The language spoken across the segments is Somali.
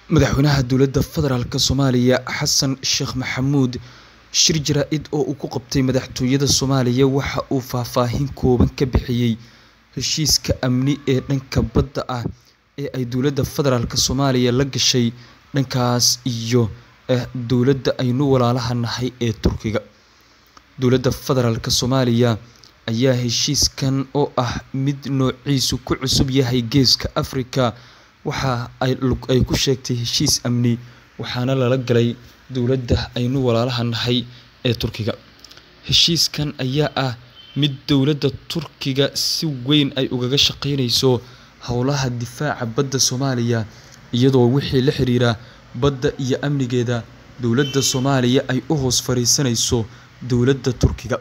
Madaxweynaha Dowladda Federaalk Soomaaliya Xasan Sheekh Maxamuud shir jaraa'id oo uu ku qabtay madaxtooyada Soomaaliya waxa uu faahfaahin kooban ka bixiyay heshiiska amni ee dhanka badda ah ee ay dowladda federaalk Soomaaliya la gashay dhankaas iyo dowladda aynu walaalaha nahay ee Turkiga. Dowladda Federaalk Soomaaliya ayaa heshiiskan oo ah mid noociisu ku cusub yahay Geeska Afrika waxa ay ku sheegtay heshiis amni waxaana lala galay dowladda aynu walaalaha nahay ee Turkiga. Heshiiskan ayaa ah mid dowladda Turkiga si weyn ay ugaga shaqeyneyso howlaha difaaca badda Soomaaliya iyadoo wixii la xiriira badda iyo amnigeeda dowladda Soomaaliya ay u hoos fariisaneyso dowladda Turkiga.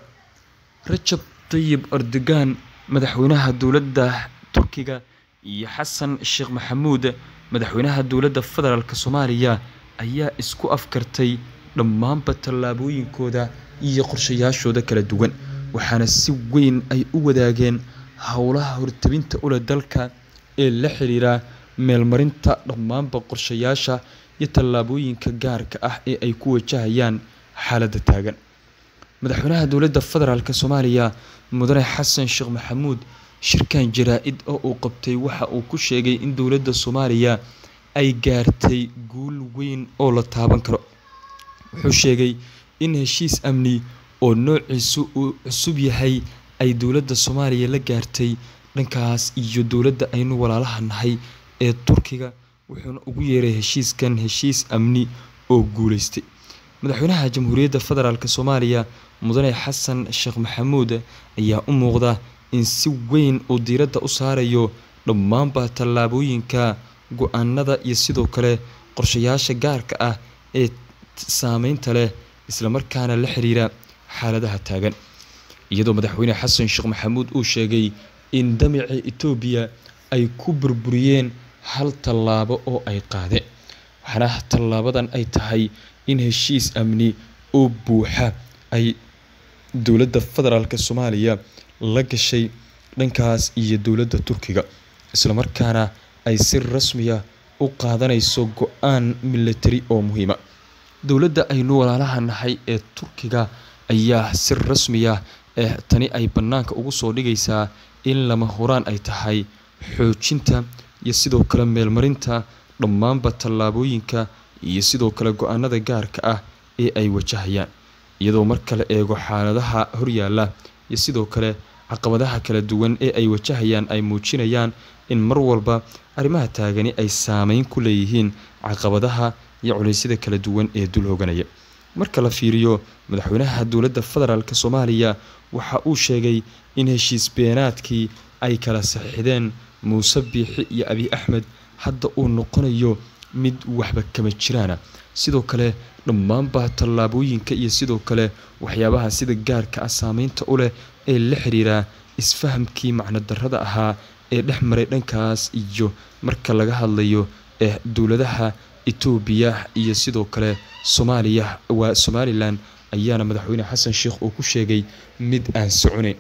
Rajab Tayyip Erdogan madaxweynaha dowladda Turkiga iyo Xasan Sheekh Maxamuud madaxweynaha dowladda federaalk Soomaaliya ayaa isku afkartay dhammaanba tallaabooyinkooda iyo qorshayaashooda kala duwan waxaana si weyn ay u wadaageen howlaha hortebinta u leh dalka ee la xiriira meelmarinta dhammaanba qorshayaasha iyo tallaabooyinka gaarka ah ee ay ku wajahayaan xaaladda taagan. Madaxweynaha dowladda federaalk Soomaaliya Mudane Xasan Sheekh Maxamuud shirkan jaraa'id oo uu qabtay waxa uu ku sheegay in dowladda Soomaaliya ay gaartay guul weyn oo la taaban karo. Wuxuu sheegay in heshiis amni oo noociisu uu cusub yahay ay dowladda Soomaaliya la gaartay dhankaas iyo dowladda aynu walaalaha nahay ee Turkiga wuxuuna ugu yeeray heshiiskan heshiis amni oo guuleystay. Madaxweynaha Jamhuuriyadda Federaalk Soomaaliya Mudane Xasan Sheekh Maxamuud ayaa u muuqda in si weyn uu diiradda u saarayo dhammaanba tallaabooyinka, go'aanada iyo sidoo kale qorshayaasha gaarka ah ee saameynta leh isla markaana la xiriira xaaladaha taagan. Iyadoo Madaxweyne Xasan Sheekh Maxamuud uu sheegay in damaca Itoobiya ay ku burburiyeen hal tallaabo oo ay qaadeen. Waxaana tallaabadan ay tahay in heshiis amni oo buuxa ay dowladda federaalk Soomaaliya la gashay dhankaas iyo dowladda Turkiga isla markaana ay si rasmi ah u qaadaneyso go'aan militari oo muhiim ah. Dowladda aynu walaalaha nahay ee Turkiga ayaa si rasmi ah tani ay bannaanka ugu soo dhigaysaa in lama huraan ay tahay xoojinta iyo sidoo kale meelmarinta dhammaanba tallaabooyinka iyo sidoo kale go'aanada gaarka ah ee ay wajahayaan. Iyadoo marka la eego xaaladaha horyaalla iyo sidoo kale caqabadaha kala duwan ee ay wajahayaan ay muujinayaan in mar walba arrimaha taagani ay saameyn ku leeyihiin caqabadaha iyo culeysyada kala duwan ee dul hooganaya. Marka la fiiriyo madaxweynaha dowladda federaalk Soomaaliya waxa uu sheegay in heshiis beenaadkii ay kala saxiixdeen Muuse Biixi iyo Abiy Axmed hadda uu noqonayo mid waxba kama jiraan ah. Sidoo kale dhammaanba tallaabooyinka iyo sidoo kale waxyaabaha sida gaarka ah saameynta u leh ee la xiriira isfahamkii macno darrada ahaa ee dhex maray dhankaas iyo marka laga hadlayo ee dowladaha Itoobiya iyo sidoo kale Soomaaliya waa Somaliland ayaana madaxweyne Xasan Sheekh uu ku sheegay mid aan soconeyn.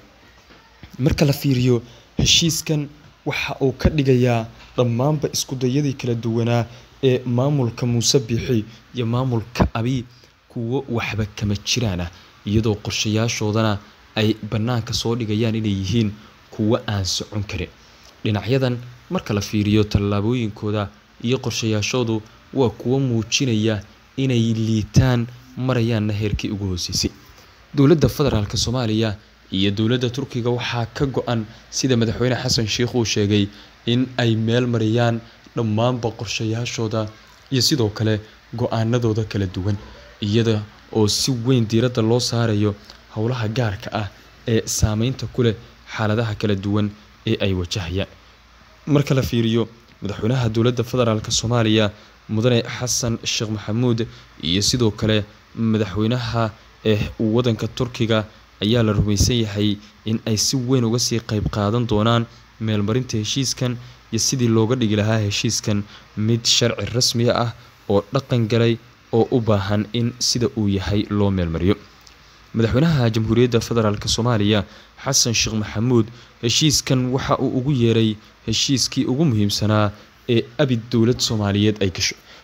Marka la fiiriyo heshiiskan waxa uu ka dhigayaa dhammaanba isku dayadii kala duwanaa ee maamulka Muuse Biixi iyo maamulka Abiy kuwo waxba kama jiraan ah iyadoo qorshayaashoodana ay bannaanka soo dhigayaan inay yihiin kuwo aan socon karin. Dhinacyadan marka la fiiriyo tallaabooyinkooda iyo qorshayaashoodu waa kuwo muujinaya inay liitaan marayaanna heerkii ugu hooseysay. Dowladda federaalk Soomaaliya iyo dowladda Turkiga waxaa ka go'an sida madaxweyne Xasan Sheekh uu sheegay in ay meel mariyaan dhammaanba qorshayaashooda iyo sidoo kale go'aanadooda kala duwan iyada oo si weyn diiradda loo saarayo howlaha gaarka ah ee saameynta ku leh xaaladaha kala duwan ee ay wajahayaan. Marka la fiiriyo madaxweynaha dowladda federaalk Soomaaliya Mudane Xasan Sheekh Maxamuud iyo sidoo kale madaxweynaha ee waddanka Turkiga ayaa la rumeysan yahay in ay si weyn uga sii qayb qaadan doonaan meelmarinta heshiiskan iyo sidii looga dhigi lahaa heshiiskan mid sharci rasmi ah oo dhaqan galay oo u baahan in sida uu yahay loo meelmariyo. Madaxweynaha Jamhuuriyadda Federaalk Soomaaliya Xasan Sheekh Maxamuud heshiiskan waxa uu ugu yeeray heshiiskii ugu muhiimsanaa ee abid dowlad Soomaaliyeed ay gasho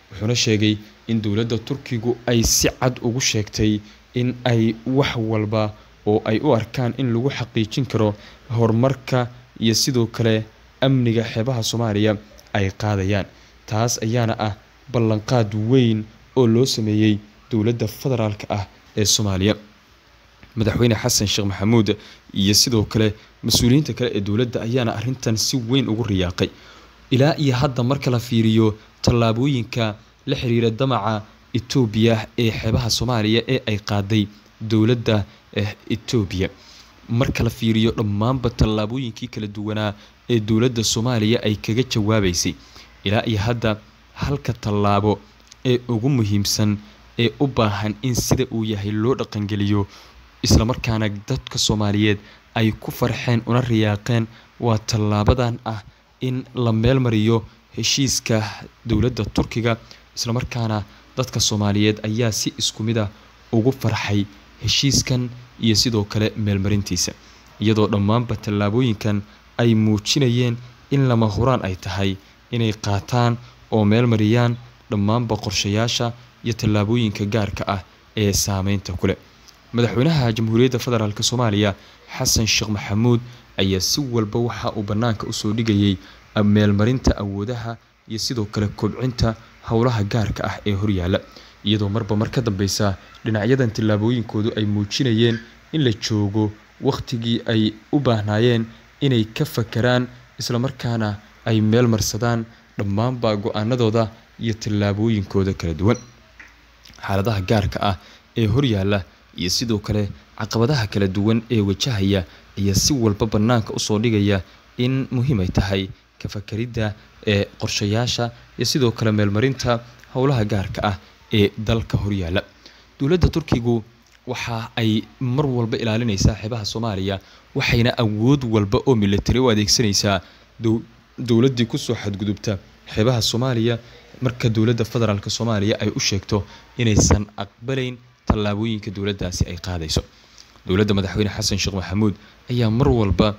wuxuuna sheegay in dowladda turkigu ay si cad ugu sheegtay in ay wax walba oo ay u arkaan in lagu xaqiijin karo horumarka iyo sidoo kale amniga xeebaha soomaaliya ay qaadayaan taas ayaana ah ballanqaad weyn oo loo sameeyey dowladda federaalk ah ee soomaaliya madaxweyne xasan sheekh maxamuud iyo sidoo kale mas-uuliyiinta kale ee dowladda ayaana arintan si weyn ugu riyaaqay ilaa iyo hadda marka la fiiriyo tallaabooyinka la xiriira damaca etoobiya ee xeebaha soomaaliya ee ay qaaday dowladda etoobiya marka la fiiriyo dhammaanba tallaabooyinkii kala duwanaa ee dowladda soomaaliya ay kaga jawaabeysay ilaa iyo hadda halka tallaabo ee ugu muhiimsan ee u baahan in sida uu yahay loo dhaqangeliyo islamarkaana dadka soomaaliyeed ay ku farxeen una riyaaqeen waa tallaabadan ah in la meel mariyo heshiiska dowladda turkiga islamarkaana dadka soomaaliyeed ayaa si isku mid ah ugu farxay heshiiskan iyo sidoo kale meelmarintiisa iyadoo dhammaanba tallaabooyinkan ay muujinayeen in lama huraan ay tahay inay qaataan oo meel mariyaan dhammaanba qorshayaasha iyo tallaabooyinka gaarka ah ee saameynta kuleh madaxweynaha jamhuuriyadda federaalk soomaaliya xasan sheekh maxamuud ayaa si walba waxa uu bannaanka usoo dhigayay meelmarinta awoodaha iyo sidoo kale kobcinta howlaha gaarka ah ee horyaala iyadoo marba mar ka dambeysa dhinacyadan tallaabooyinkoodu ay muujinayeen in la joogo wakhtigii ay u baahnaayeen inay ka fakeraan islamarkaana ay meel marsadaan dhammaanba go-aanadooda iyo tallaabooyinkooda kala duwan xaaladaha gaarka ah ee horyaala iyo sidoo kale caqabadaha kala duwan ee wajahaya ayaa si walba bannaanka usoo dhigaya in muhiim ay tahay ka fakeridda ee qorshayaasha iyo sidoo kale meelmarinta howlaha gaarka ah ee dalka horyaala dowladda turkigu waxa ay mar walba ilaalinaysaa xeebaha soomaaliya waxayna awood walba oo militari u adeegsanaysaa dowladdii kusoo xadgudubta xeebaha soomaaliya marka dowladda federaalk soomaaliya ay u sheegto inaysan aqbalayn tallaabooyinka dowladdaasi ay qaadayso dowladda madaxweyne xasan sheekh maxamuud ayaa mar walba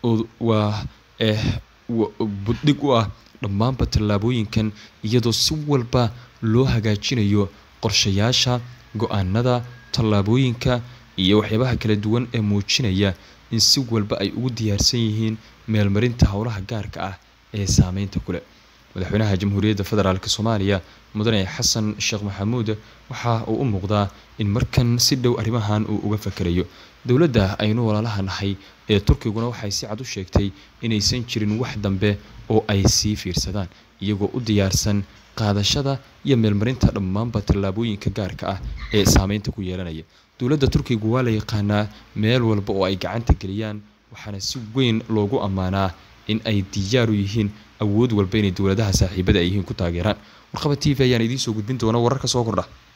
waa buddhig u ah dhammaanba tallaabooyinkan iyadoo si walba loo hagaajinayo qorshayaasha go-aanada tallaabooyinka iyo waxyaabaha kala duwan ee muujinaya in si walba ay ugu diyaarsan yihiin meelmarinta howlaha gaarka ah ee saameynta kuleh madaxweynaha jamhuuriyadda federaalk soomaaliya mudane xasan sheekh maxamuud waxa uu u muuqdaa in markan si dhow arrimahan uu uga fakerayo dowladda aynu walaalaha nahay ee turkiguna waxay si cad u sheegtay inaysan jirin wax dambe oo ay sii fiirsadaan iyagoo u diyaarsan qaadashada iyo meelmarinta dhammaanba tallaabooyinka gaarka ah ee saameynta ku yeelanaya dowladda turkigu waa la yaqaanaa meel walba oo ay gacanta geliyaan waxaana si weyn loogu ammaanaa in ay diyaar u yihiin awood walba inay dowladaha saaxiibada ay yihiin ku taageeraan warqaba t v ayaan idiin soo gudbin doona wararka soo kordha